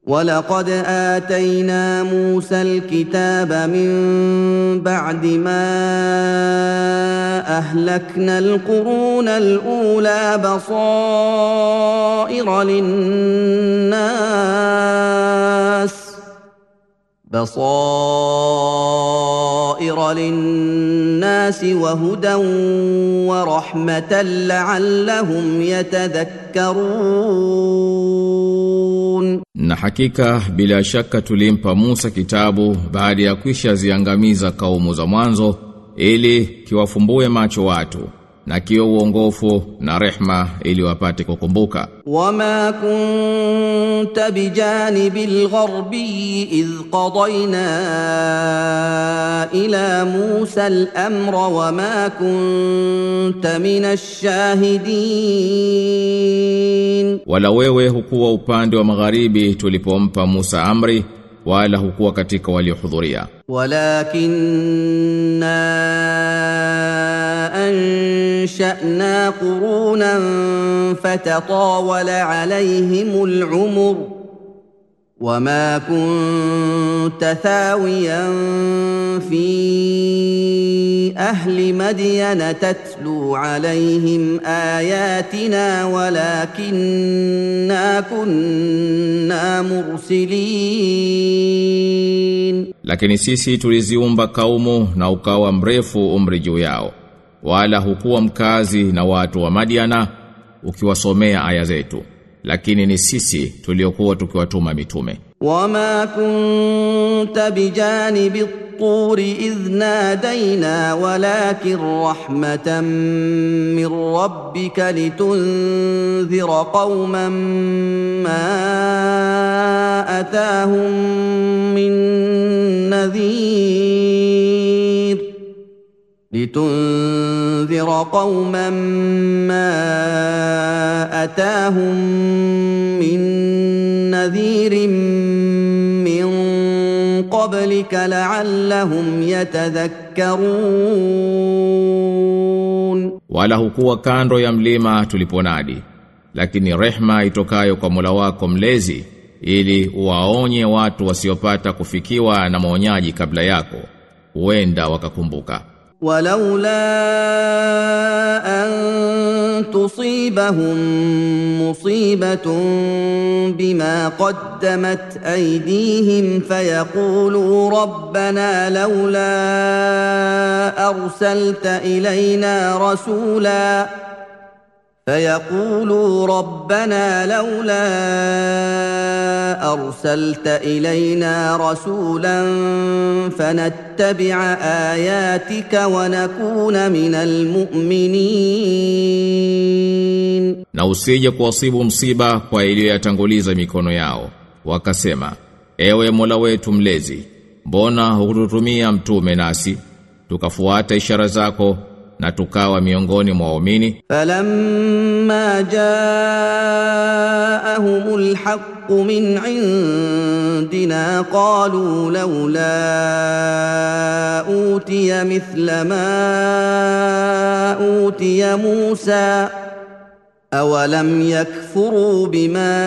ولقد اتينا موسى الكتاب من بعد ما اهلكنا القرون الاولى بصائر للناس بصائر للناس وهدى ورحمه لعلهم يتذكرون Na hakika bila shaka tulimpa Musa kitabu baada ya kwisha ziangamiza kaumu za mwanzo ili kiwafumbue macho watu na kiwe uongofu na rehma ili wapate kukumbuka. وما كنت بجانب الغربي اذ قضينا الى موسى الامر وما كنت من الشاهدين Wala wewe hukuwa upande wa magharibi tulipompa Musa amri wala hukuwa katika waliohudhuria. ولكننا انشانا قرونا فتطاول عليهم العمر وما كنت ثاويا في اهل مدين تتلو عليهم اياتنا ولكنا كنا مرسلين Lakini sisi tuliziumba kaumu na ukawa mrefu umri juu yao. Wala hukuwa mkazi na watu wa Madiana ukiwasomea aya zetu. Lakini ni sisi tuliokuwa tukiwatuma mitume. وما كنت بجانب الطور إذ نادينا ولكن رحمة من ربك لتنذر قوما ما أتاهم من نذير لتنذر قوما ما أتاهم من نذير من قبلك لعلهم يتذكرون Wala hukuwa kando ya mlima tuliponadi. Lakini rehma itokayo kwa Mola wako mlezi ili uwaonye watu wasiopata kufikiwa na maonyaji kabla yako. Huenda wakakumbuka. ولولا أن تصيبهم مصيبة بما قدمت أيديهم فيقولوا ربنا لولا أرسلت إلينا رسولا فيقولوا ربنا لولا أرسلت إلينا رسولا فنتبع آياتك ونكون من المؤمنين Na usije kuwasibu msiba kwa iliyoyatanguliza mikono yao. Wakasema, ewe Mola wetu mlezi, mbona hukututumia mtume nasi, tukafuata ishara zako na tukawa miongoni mwa waumini? فلما جاءهم الحق من عندنا قالوا لولا اوتي مثل ما اوتي موسى اولم يكفروا بما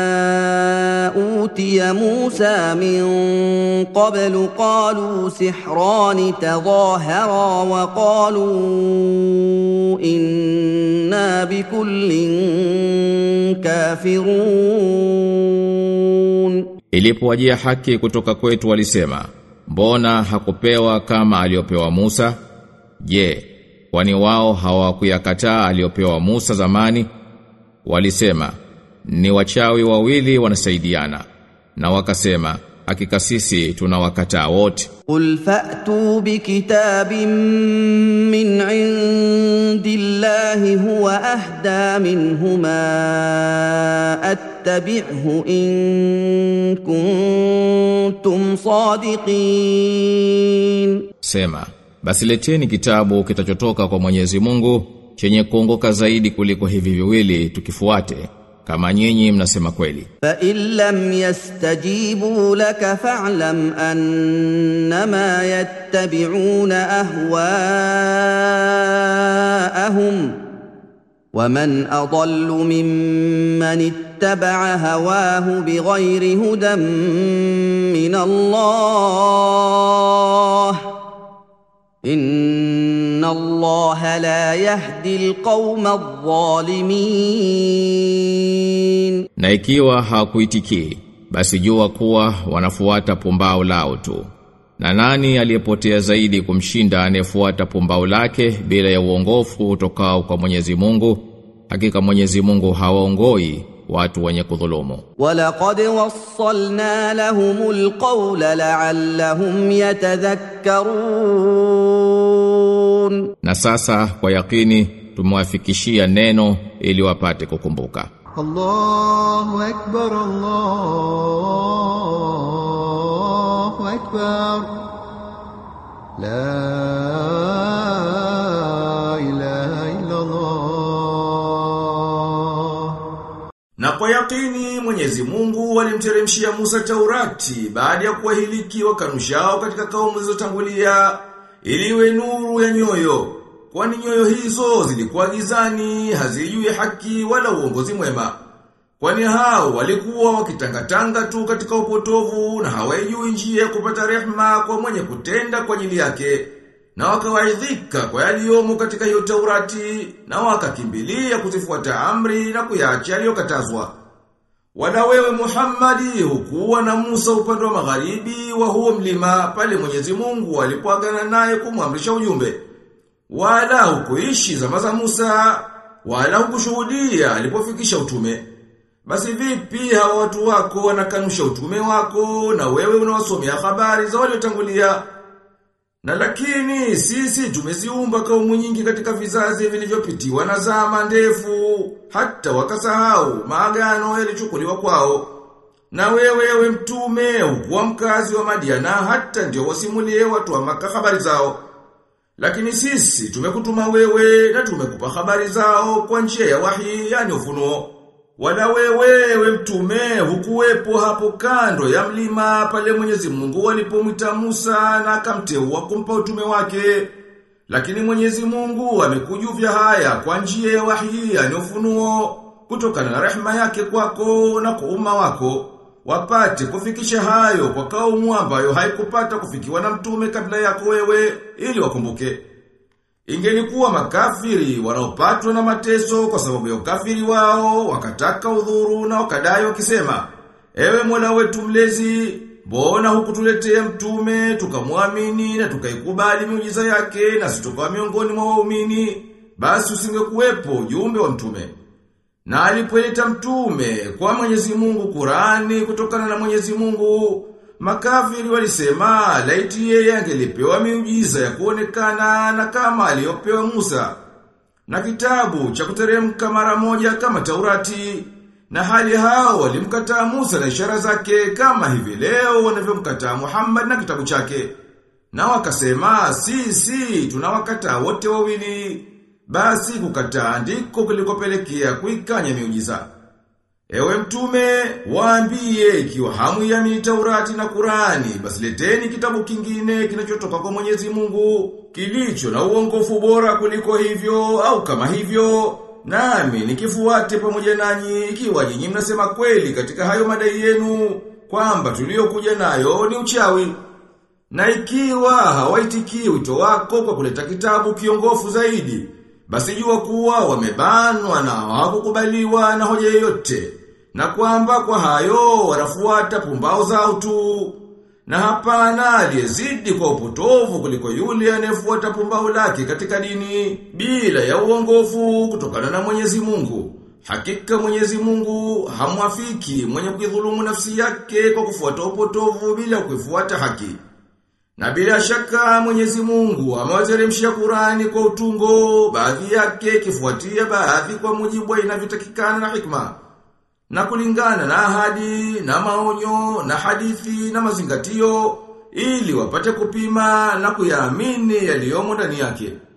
اوتي موسى من قبل قالوا سحران تظاهرا وقالوا انا بكل كافرون Ilipowajia haki kutoka kwetu walisema, mbona hakupewa kama aliyopewa Musa? Je, kwani wao hawakuyakataa aliyopewa Musa zamani? Walisema, ni wachawi wawili wanasaidiana. Na wakasema, hakika sisi tunawakataa wote. قل فاتوا بكتاب من عند الله هو اهدى منهما اتبعه ان كنتم صادقين Sema, basi leteni kitabu kitachotoka kwa Mwenyezi Mungu chenye kuongoka zaidi kuliko hivi viwili tukifuate kama nyinyi mnasema kweli. فان لم يستجيبوا لك فاعلم انما يتبعون اهواءهم ومن اضل ممن اتبع هواه بغير هدى من الله ان الله لا يهدي القوم الظالمين Na ikiwa hawakuitikii, basi jua kuwa wanafuata pumbao lao tu. Na nani aliyepotea zaidi kumshinda anayefuata pumbao lake bila ya uongofu utokao kwa Mwenyezi Mungu? Hakika Mwenyezi Mungu hawaongoi watu wenye kudhulumu. ولقد وصلنا لهم القول لعلهم يتذكرون Na sasa kwa yakini tumewafikishia neno ili wapate kukumbuka. الله أكبر الله أكبر لا إله إلا الله Na kwa yakini Mwenyezi Mungu alimteremshia Musa Taurati baada ya kuwahiliki wakanushao katika kaumu zilizotangulia ili iwe nuru ya nyoyo. Kwani nyoyo hizo zilikuwa gizani, hazijui haki wala uongozi mwema. Kwani hao walikuwa wakitangatanga tu katika upotovu na hawajui njia ya kupata rehma kwa mwenye kutenda kwa ajili yake. Na wakawaidhika kwa yaliyomo katika hiyo Taurati na wakakimbilia kuzifuata amri na kuyaacha yaliyokatazwa. Wala wewe Muhammadi hukuwa na Musa upande wa magharibi wa huo mlima pale Mwenyezi Mungu alipoagana naye kumwamrisha ujumbe. Wala hukuishi zama za Musa, wala hukushuhudia alipofikisha utume. Basi vipi hawa watu wako wanakanusha utume wako na wewe unawasomea habari za waliotangulia? Na lakini sisi tumeziumba kaumu nyingi katika vizazi vilivyopitiwa na zama ndefu hata wakasahau maagano yalichukuliwa kwao. Na wewe ewe mtume ukuwa mkazi wa Madiana hata ndio wasimulie watu wa maka habari zao. Lakini sisi tumekutuma wewe na tumekupa habari zao kwa njia ya wahi yani ufunuo. Wala wewe ewe mtume hukuwepo hapo kando ya mlima pale Mwenyezi Mungu alipomwita Musa na akamteua kumpa utume wake. Lakini Mwenyezi Mungu amekujuvya haya kwa njia ya wahi yani ufunuo kutokana na rehema yake kwako na kwa umma wako wapate kufikisha hayo kwa kaumu ambayo haikupata kufikiwa na mtume kabla yako wewe ili wakumbuke. Ingelikuwa makafiri wanaopatwa na mateso kwa sababu ya ukafiri wao, wakataka udhuru na wakadai wakisema, Ewe Mola wetu mlezi, mbona hukutuletea mtume, tukamwamini na tukaikubali miujiza yake na situkawa miongoni mwa waumini, basi usingekuwepo ujumbe wa mtume. Na alipoleta mtume kwa Mwenyezi Mungu Qurani kutokana na Mwenyezi Mungu, makafiri walisema laiti yeye angelipewa miujiza ya kuonekana na kama aliyopewa Musa. Na kitabu cha kuteremka mara moja kama Taurati. Na hali hao walimkataa Musa na ishara zake kama hivi leo wanavyomkataa Muhammad na kitabu chake. Na wakasema sisi tunawakataa wote wawili. Basi kukataa ndiko kulikopelekea kuikanya miujiza. Ewe mtume, waambie ikiwa hamu ya Taurati na Kurani, basi leteni kitabu kingine kinachotoka kwa Mwenyezi Mungu, kilicho na uongofu bora kuliko hivyo au kama hivyo, nami nikifuate pamoja nanyi ikiwa nyinyi mnasema kweli katika hayo madai yenu kwamba tuliokuja nayo ni uchawi. Na ikiwa hawaitikii wito wako kwa kuleta kitabu kiongofu zaidi, basi jua kuwa wamebanwa na hawakukubaliwa na hoja yoyote na kwamba kwa hayo wanafuata pumbao zao tu na hapana aliyezidi kwa upotovu kuliko yule anayefuata pumbao lake katika dini bila ya uongofu kutokana na Mwenyezi Mungu hakika Mwenyezi Mungu hamwafiki mwenye kuidhulumu nafsi yake kwa kufuata upotovu bila kuifuata haki na bila shaka Mwenyezi Mungu amewateremshia Qurani kwa utungo, baadhi yake kifuatia baadhi kwa mujibu wa inavyotakikana na hikma. Na kulingana na ahadi, na maonyo, na hadithi, na mazingatio, ili wapate kupima na kuyaamini yaliyomo ndani yake.